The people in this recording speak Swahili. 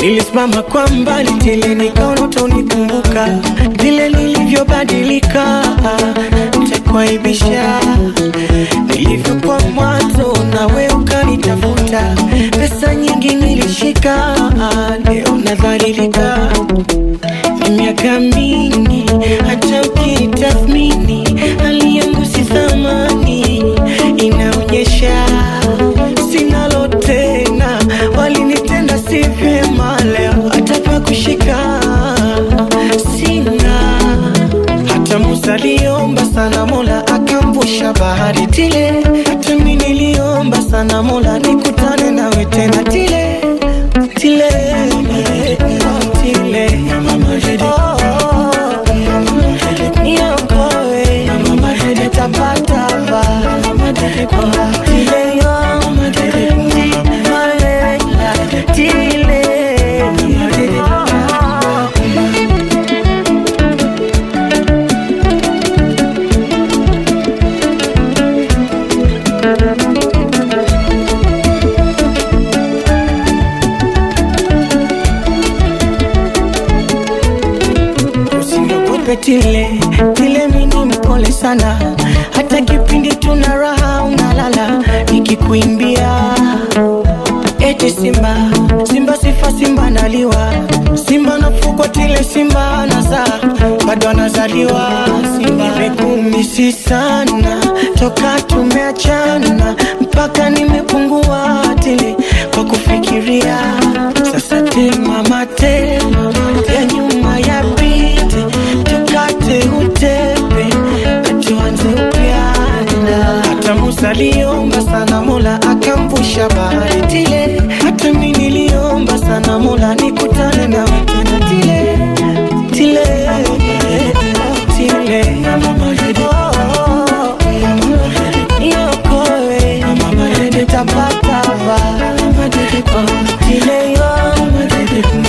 Nilisimama kwa mbali tele, nikaona utanikumbuka vile nilivyobadilika, nitakuaibisha nilivyokuwa mwanzo, nawe ukanitafuta. Pesa nyingi nilishika, leo nadhalilika. Ni miaka mingi, hata ukitathmini hali yangu si thamani, inaonyesha sinalo tena, walinitenda si vyema, leo hata pa kushika sina. Hata Musa aliomba sana, Mola akamvusha bahari tile. Hata mimi niliomba sana, Mola nikutane nawe tena tile tile tile. Oh, niokoe, nitapata ba. Oh, tile yo, Malela, tile. Usiniogope tile tile, mini mpole sana, hata kipindi tuna raha unalala, nikikuimbia eti simba simba sifa simba naliwa simba nafugwa tile simba nazaa bado anazaliwa simba nimekumisi sana toka tumeachana mpaka nimepungua tile kwa kufikiria sasa tema mate ya nyuma ya pite tukate utepe na tuanze upya hata Musa aliomba sana Mola akamvusha bahari tile. Hata mimi niliomba sana Mola nikutane na tena tile tile tile. Oh, niokoe, nitapata ba. Oh, tile yo